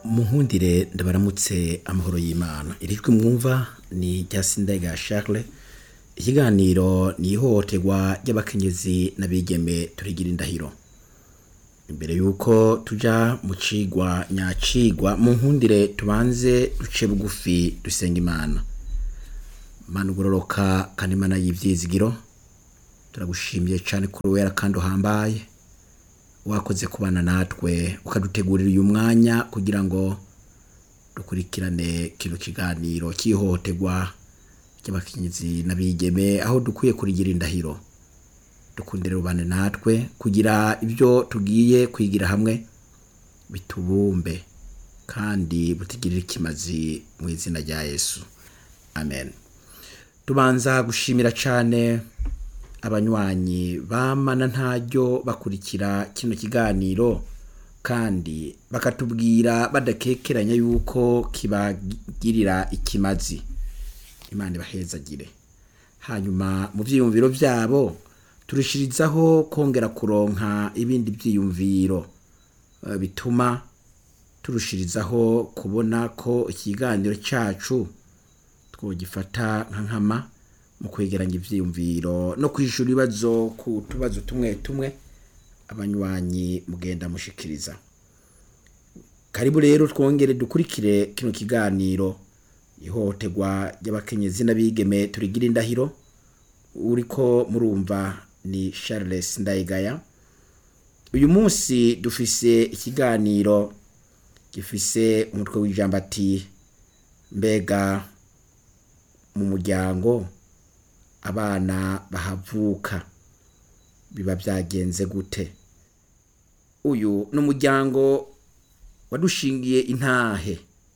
munkundire ndabaramutse amahoro y'imana irijwi mwumva ni rya sindega charles ikiganiro ni ihohoterwa ry'abakenyezi n'abigeme turigira indahiro imbere y'uko tuja mu cigwa nyacigwa mu nkundire tubanze duce bugufi dusenga imana mana ugororoka kandi imana y'ivyizigiro turagushimiye cane kuri wera kandi uhambaye wakoze kubana natwe ukadutegurira uyu mwanya kugira ngo dukurikirane kino kiganiro cy'ihohoterwa ry'abakenyezi n'abigeme aho dukwiye kurigira indahiro dukundire rubane natwe kugira ibyo tugiye kwigira hamwe bitubumbe kandi butigirire ikimazi mu izina rya yesu amen tubanza gushimira cyane abanywanyi bamana ntaryo bakurikira kino kiganiro kandi bakatubwira badakekeranya yuko kibagirira ikimazi imana ibahezagire hanyuma mu byiyumviro byabo turushirizaho kongera kuronka ibindi byiyumviro eh, bituma turushirizaho kubona ko ikiganiro cyacu twogifata nka nkama mu kwegeranya ivyiyumviro no kwishura ibibazo ku tubazo tumwe tumwe abanywanyi mugenda mushikiriza karibu rero twongere dukurikire kino kiganiro ihohoterwa ry'abakenyezi n'abigeme turigira indahiro uriko murumva ni Charles Ndayigaya uyu munsi dufise ikiganiro gifise umutwe w'ijambo ati mbega mu muryango abana bahavuka biba byagenze gute uyu ni umuryango wadushingiye intahe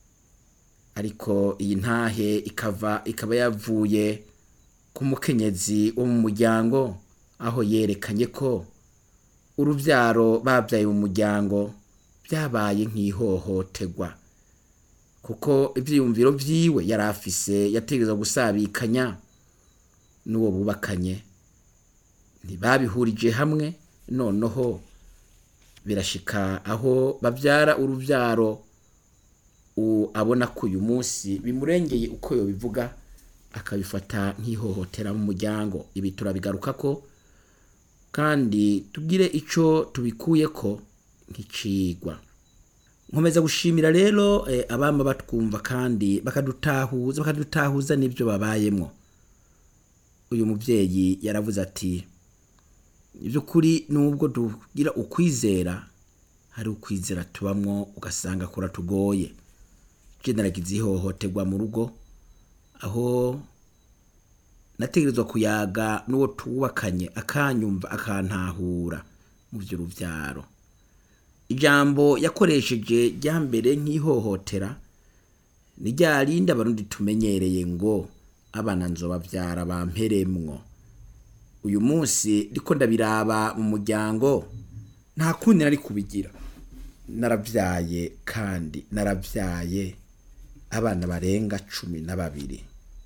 ariko iyi ntahe ikava ikaba yavuye ku mukenyezi wo mu muryango aho yerekanye ko urubyaro babyaye mu muryango byabaye nk'ihohoterwa kuko ibyiyumviro byiwe yari afise yategereza gusabikanya n'uwo bubakanye ntibabihurije hamwe noneho birashika aho babyara urubyaro u- abona ko uyu munsi bimurengeye uko yobivuga akabifata nk'ihohotera mu muryango ibi turabigaruka ko kandi tugire ico tubikuye ko nk'icigwa nkomeza gushimira rero eh, abama batwumva kandi bakadutahuza bakadutahuza n'ibyo babayemwo uyu muvyeyi yaravuze ati iby'ukuri nubwo tugira ukwizera hari ukwizera tubamwo ugasanga kuratugoye je naragize ihohoterwa mu rugo aho nategerezwa kuyaga n'uwo tubakanye akanyumva akantahura mu vy'uruvyaro ijambo yakoresheje rya mbere nk'ihohotera ni rya rindi abarundi tumenyereye ngo abana nzobavyara bamperemwo uyu munsi ndiko ndabiraba mu muryango nta kundi nari kubigira naravyaye kandi naravyaye abana barenga cumi na babiri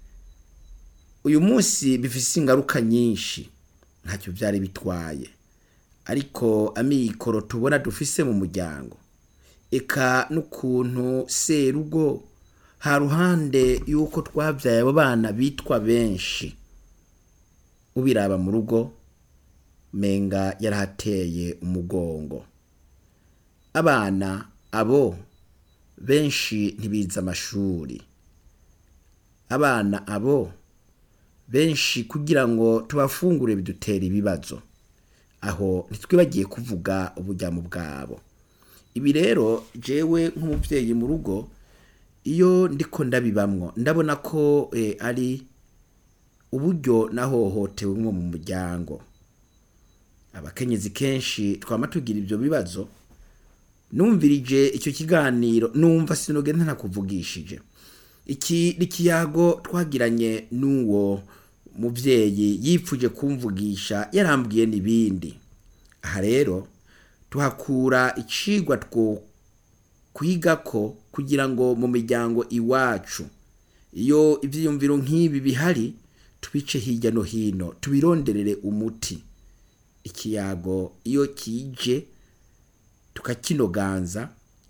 uyu munsi bifise ingaruka nyinshi ntacyo byari bitwaye ariko amikoro tubona dufise mu muryango eka n'ukuntu serugo ha ruhande y'uko twabyaye abo bana bitwa benshi ubiraba mu rugo menga yarahateye umugongo abana abo benshi ntibize amashuri abana abo benshi kugira ngo tubafungure bidutera ibibazo aho ntitwibagiye kuvuga uburyamo bwabo ibi rero jewe nk'umubyeyi mu rugo iyo ndiko ndabibamwo ndabona ko eh, ari uburyo nahohotewe nko mu muryango abakenyezi kenshi twama tugira ibyo bibazo numvirije icyo kiganiro numva sinogenda ntakuvugishije iki ni ikiyago twagiranye n'uwo mubyeyi yipfuje kumvugisha yarambwiye n'ibindi aha rero tuhakura icigwa two kwiga ko kugira ngo mu miryango iwacu iyo ibyiyumviro nk'ibi bihari tubice hirya no hino tubironderere umuti ikiyago iyo kije tukakinoganza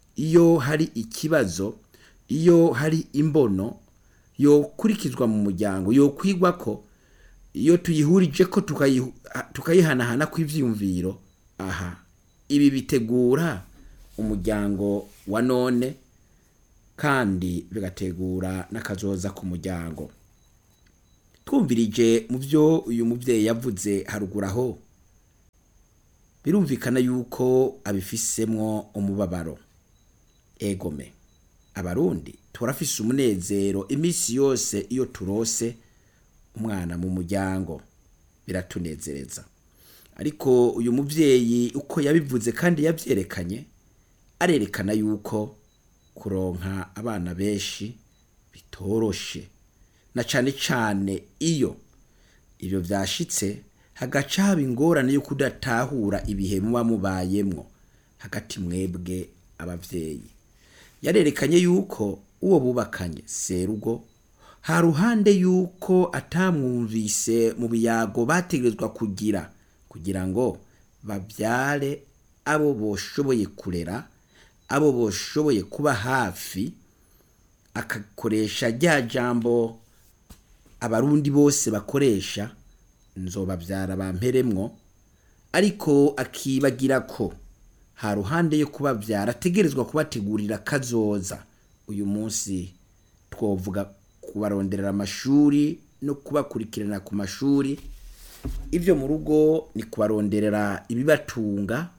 iyo hari ikibazo iyo hari imbono yokurikizwa mu muryango yokwigwa ko iyo tuyihurije ko tukayihu- tukayihanahana kw'ivyiyumviro aha ibi bitegura umuryango wa none kandi bigategura n'akazoza ku muryango twumvirije mu byo uyu mubyeyi yavuze haruguru aho birumvikana yuko abifisemwo umubabaro egome abarundi turafise umunezero iminsi yose iyo turose umwana mu muryango biratunezereza ariko uyu mubyeyi uko yabivuze kandi yabyerekanye arerekana yuko kuronka abana benshi bitoroshe na cane cane iyo ibyo byashitse hagaca haba ingorane yo kudatahura ibihe muba mubayemwo hagati mwebwe abavyeyi yarerekanye yuko uwo bubakanye serugo ha ruhande yuko atamwumvise mu biyago bategerezwa kugira kugira ngo babyare abo boshoboye kurera abo boshoboye kuba hafi akakoresha rya jambo abarundi bose bakoresha nzobabyara bamperemwo ariko akibagira ko ha ruhande yo kubabyara ategerezwa kubategurira kazoza uyu munsi twovuga kubaronderera amashuri no kubakurikirana ku mashuri ibyo mu rugo ni kubaronderera ibibatunga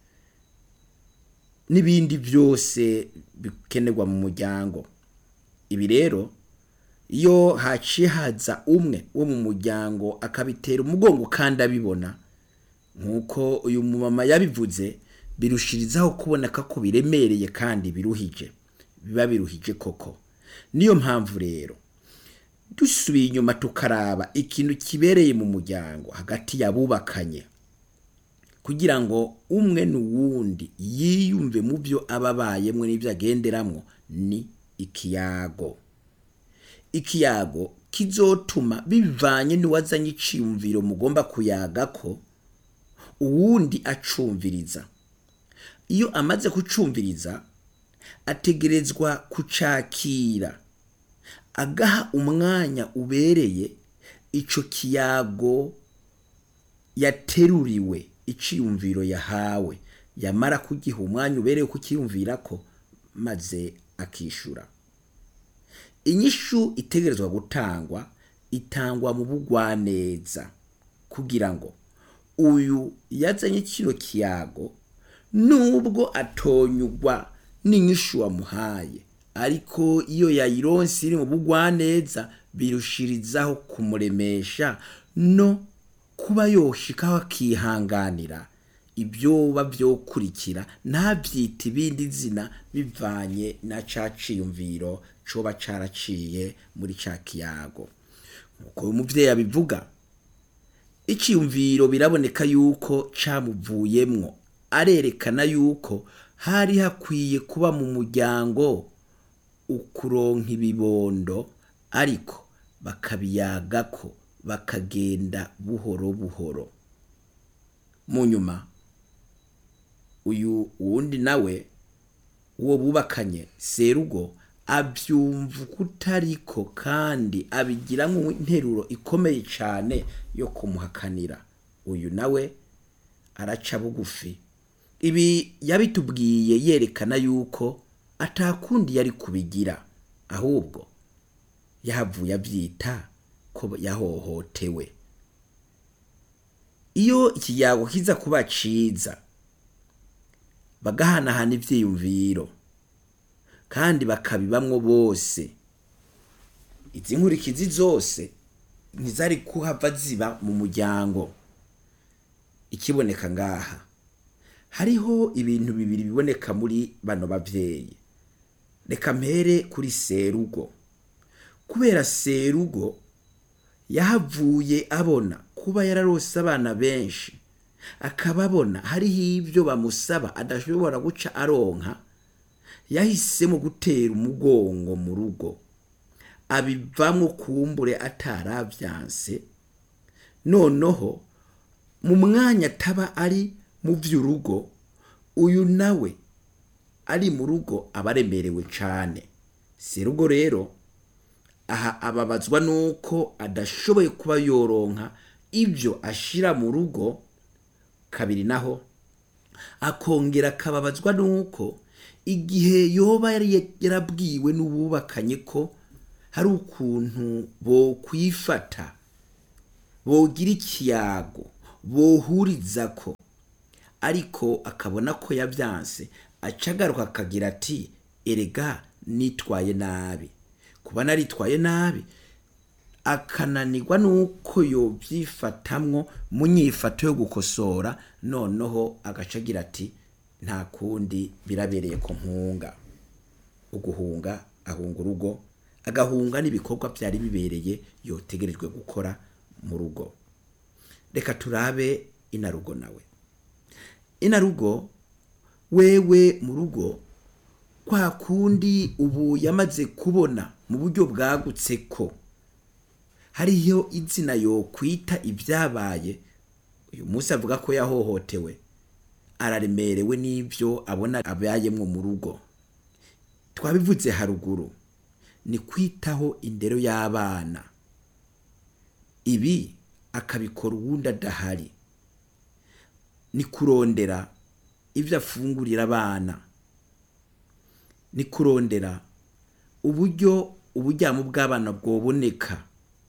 n'ibindi byose bikenerwa mu muryango ibi rero iyo haciye haza umwe wo mu muryango akabitera umugongo kandi abibona nk'uko uyu mumama yabivuze birushirizaho kuboneka ko biremereye kandi biruhije biba biruhije koko niyo mpamvu rero dusubiye inyuma tukaraba ikintu kibereye mu muryango hagati y'abubakanye kugira ngo umwe n'uwundi yiyumve mu byo aba abayemwo n'ibyo agenderamwo ni ikiyago ikiyago kizotuma bivanye n'uwazanye iciyumviro mugomba kuyaga ko uwundi acumviriza iyo amaze kucumviriza ategerezwa kucakira agaha umwanya ubereye ico kiyago yateruriwe iciyumviro yahawe yamara kugiha umwanya ubereye kukiyumvira ko maze akishura inyishu itegerezwa gutangwa itangwa mu bugwaneza kugira ngo uyu yazanye kino kiyago nubwo atonyugwa n'inyishu wamuhaye ariko iyo yayironse iri mu bugwaneza birushirizaho kumuremesha no kuba yoshikaho akihanganira ibyoba byokurikira ntabyita ibindi zina bivanye na ca ciyumviro coba caraciye muri ca kiyago nk'uko uyu muvyeyi abivuga iciyumviro biraboneka yuko camuvuyemwo arerekana yuko hari hakwiye kuba mu muryango ukuronka ibibondo ariko bakabiyagako bakagenda buhoro buhoro mu nyuma uyu wundi nawe uwo bubakanye serugo abyumva kutariko kandi abigiramwo interuro ikomeye cyane yo kumuhakanira uyu nawe araca bugufi ibi yabitubwiye yerekana yuko atakundi yari kubigira ahubwo yahavuye abyita ko yahohotewe iyo ikiyago kiza kuba ciza bagahanahana ivyiyumviro kandi bakabibamwo bose izi nkurikizi zose ntizari kuhava ziba mu muryango ikiboneka ngaha hariho ibintu bibiri biboneka muri bano bavyeyi reka mpere kuri serugo kubera serugo yahavuye abona kuba yararose abana benshi akaba abona hariho ibyo bamusaba adashobora guca aronka yahisemo gutera umugongo mu rugo abivamo kumbure ataravyanse noneho mu mwanya ataba ari mu vy'urugo uyu nawe ari mu rugo aba aremerewe cane serugo rero aha ababazwa nuko adashoboye kuba yoronka ibyo ashira mu rugo kabiri naho akongera akababazwa nuko igihe yoba yari yarabwiwe n'ububakanye ko hari ukuntu bokwifata bogira ikiyago bohuriza ko ariko akabona ko yabyanse acagaruka akagira ati erega nitwaye nabi kuba naritwaye nabi akananirwa nuko yobyifatamwo mu nyifato yo gukosora noneho agaca agira ati nta kundi birabereye ko mpunga uguhunga ahunga urugo agahunga n'ibikorwa byari bibereye yotegerejwe gukora mu rugo reka turabe inarugo nawe inarugo wewe mu rugo kwa kundi ubu yamaze kubona mu buryo bwagutse ko hariyo izina yo kwita ibyabaye uyu munsi avuga ko yahohotewe araremerewe n'ibyo abona abayemwo mu rugo twabivuze haruguru ni kwitaho indero y'abana ibi akabikora uwundi adahari ni kurondera ibyo afungurira abana ni kurondera uburyo uburyamo bw'abana bwoboneka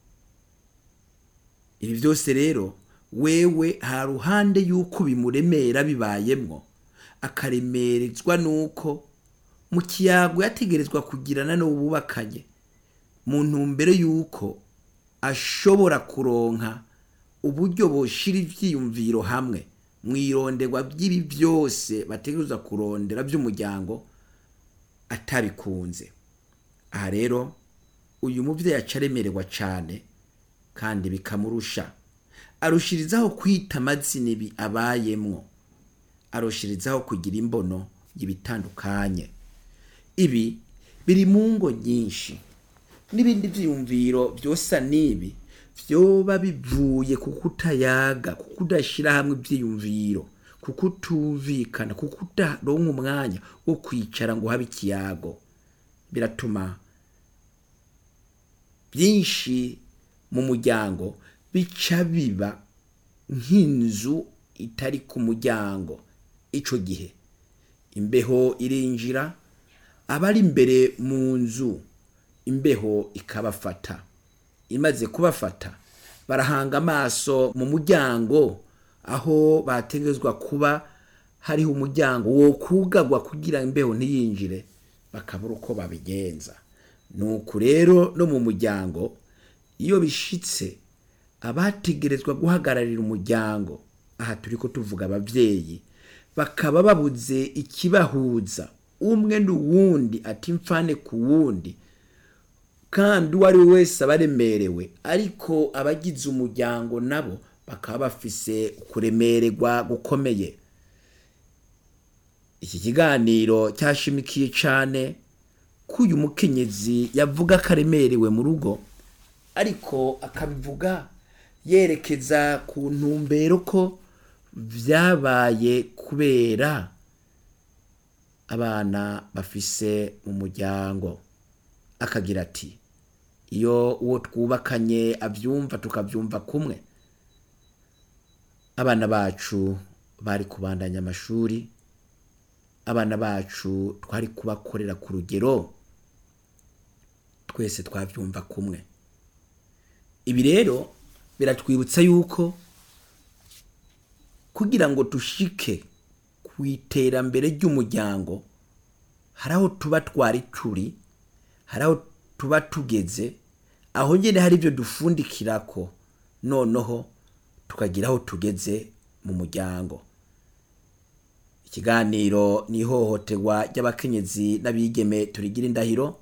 ibi byose rero wewe ha ruhande y'uko bimuremera bibayemwo akaremerezwa n'uko mu kiyago yategerezwa kugirana n'ububakanye mu ntumbero y'uko ashobora kuronka uburyo boshira ivyiyumviro hamwe mwironderwa by'ibi byose bategerezwa kurondera by'umuryango atabikunze aha rero uyu mubyeyi aca aremererwa cyane kandi bikamurusha arushirizaho kwita amazina ibi abayemwo arushirizaho kugira imbono y'ibitandukanye ibi biri mu ngo nyinshi n'ibindi byiyumviro byosa n'ibi byoba bivuye ku kutayaga ku kudashyira hamwe ibyiyumviro ku kutumvikana ku kudaronka umwanya wo kwicara ngo habe ikiyago biratuma byinshi mu muryango bica biba nk'inzu itari ku muryango icyo gihe imbeho irinjira abari imbere mu nzu imbeho ikabafata imaze kubafata barahanga amaso mu muryango aho bategerezwa kuba hariho umuryango wo kugagwa kugira imbeho ntiyinjire bakabura uko babigenza nuko rero no mu muryango iyo bishitse abategerezwa guhagararira umuryango aha turi ko tuvuga ababyeyi bakaba babuze ikibahuza umwe n'uwundi ati mfane ku wundi kandi uwo ari we wese aba aremerewe ariko abagize umuryango nabo bakaba bafise kuremererwa gukomeye iki kiganiro cyashimikiye cyane ko uyu mukenyezi yavuga ko aremerewe mu rugo ariko akabivuga yerekeza ku ntumbero ko byabaye kubera abana bafise mu muryango akagira ati iyo uwo twubakanye abyumva tukabyumva kumwe abana bacu bari kubandanya amashuri abana bacu twari kubakorera ku rugero twese twabyumva kumwe ibi rero biratwibutsa yuko kugira ngo dushike ku iterambere ry'umuryango hari aho tuba twari turi hari aho tuba tugeze aho nyine hari ibyo dufundikira ko noneho tukagira aho tugeze mu muryango ikiganiro ni ihohoterwa ry'abakenyezi n'abigeme turigira indahiro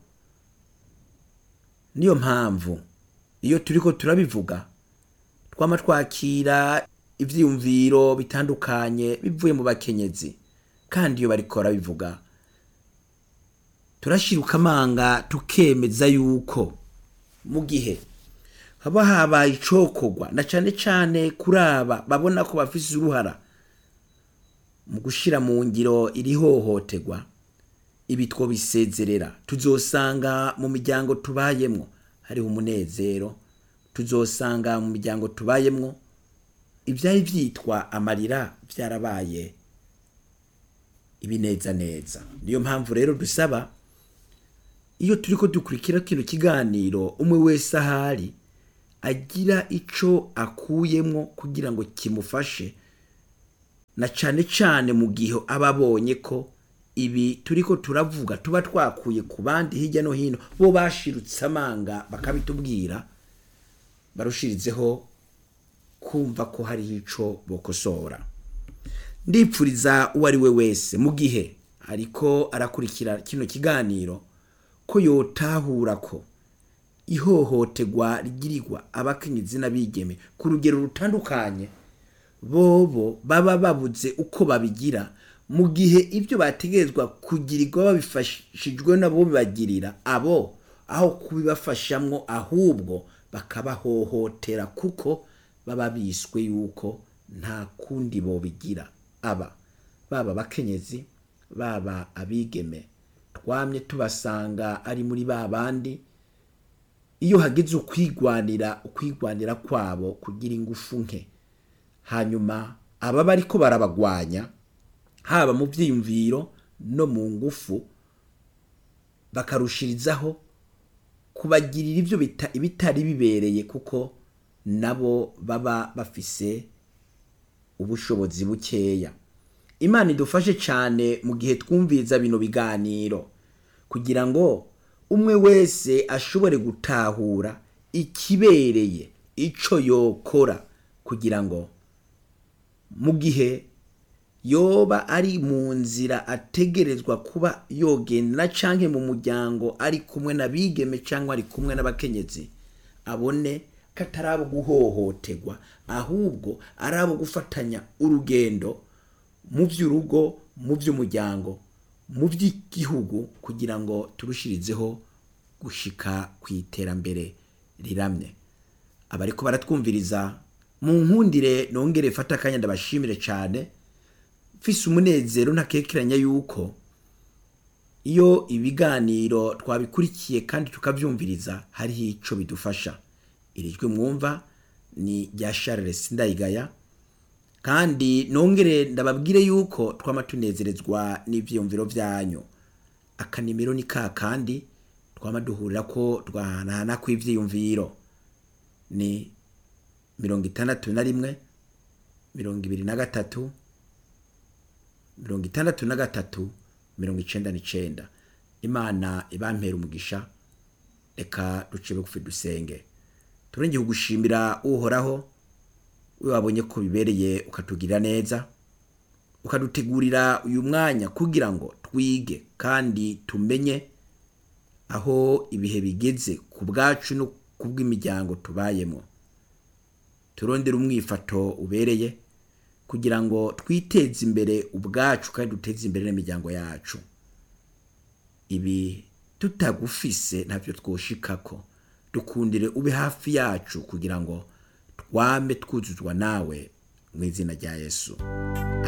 niyo mpamvu iyo turi ko turabivuga twama twakira ibyiyumviro bitandukanye bivuye mu bakenyezi kandi iyo bariko barabivuga turashiruka amanga tukemeza yuko mu gihe haba habaye icokorwa na cane cane kuri aba babona ko bafise uruhara mu gushira mu ngiro iri hohoterwa ibi twobisezerera tuzosanga mu miryango tubayemwo hariho umunezero tuzosanga mu miryango tubayemwo ibyari byitwa amarira byarabaye ibinezaneza niyo mpamvu rero dusaba iyo turi ko dukurikira kino kiganiro umwe wese ahari agira ico akuyemwo kugira ngo kimufashe na cane cane mu gihe aba abonye ko ibi turiko turavuga tuba twakuye ku bandi hirya no hino bo bashirutse amanga bakabitubwira barushirizeho kumva ko hariho ico bokosora ndipfuriza uwo ari we wese mu gihe ariko arakurikira kino kiganiro ko yotahura ko ihohoterwa rigirirwa abakenyezi n'abigeme ku rugero rutandukanye bobo baba babuze uko babigira mu gihe ibyo bategerezwa kugirirwa babifashijwe nabo bibagirira abo aho kubibafashamwo ahubwo bakabahohotera kuko baba biswe yuko nta kundi bobigira aba baba abakenyezi baba abigeme twamye tubasanga ari muri ba bandi iyo hagize ukwigwanira ukwigwanira kwabo kugira ingufu nke hanyuma aba bariko barabagwanya haba mu byiyumviro no mu ngufu bakarushirizaho kubagirira ibyo bita- ibitari bibereye kuko nabo baba bafise ubushobozi bukeya imana idufashe cyane mu gihe twumviriza bino biganiro kugira ngo umwe wese ashobore gutahura ikibereye ico yokora kugira ngo mu gihe yoba ari mu nzira ategerezwa kuba yogenda canke mu muryango ari kumwe n'abigeme cyangwa ari kumwe n'abakenyezi abone ko atari abo guhohoterwa ahubwo ari abo gufatanya urugendo mu by'urugo mu by'umuryango mu by'igihugu kugira ngo turushirizeho gushika ku iterambere riramye abariko baratwumviriza mu nkundire nongere fata akanya ndabashimire cyane mfise umunezero ntakekeranya yuko iyo ibiganiro twabikurikiye kandi tukavyumviriza hariho ico bidufasha iri jwi mwumva ni rya Charles Ndayigaya kandi nongere ndababwire yuko twama tunezerezwa n'ivyiyumviro vyanyu akanimero ni ka kandi twama duhurira ko twahanahana kw'ivyiyumviro ni mirongo itandatu na rimwe mirongo ibiri na gatatu mirongo itandatu na gatatu mirongo icenda n'icenda imana ibampera umugisha reka duce bugufi dusenge turengeye kugushimira uhoraho we wabonye ko bibereye ukatugirira neza ukadutegurira uyu mwanya kugira ngo twige kandi tumenye aho ibihe bigeze ku bwacu no ku bw'imiryango tubayemo turondere umwifato ubereye kugira ngo twiteze imbere ubwacu kandi duteze imbere n'imiryango yacu ibi tutagufise ntavyo twoshikako dukundire ube hafi yacu kugira ngo twame twuzuzwa nawe mu izina rya yesu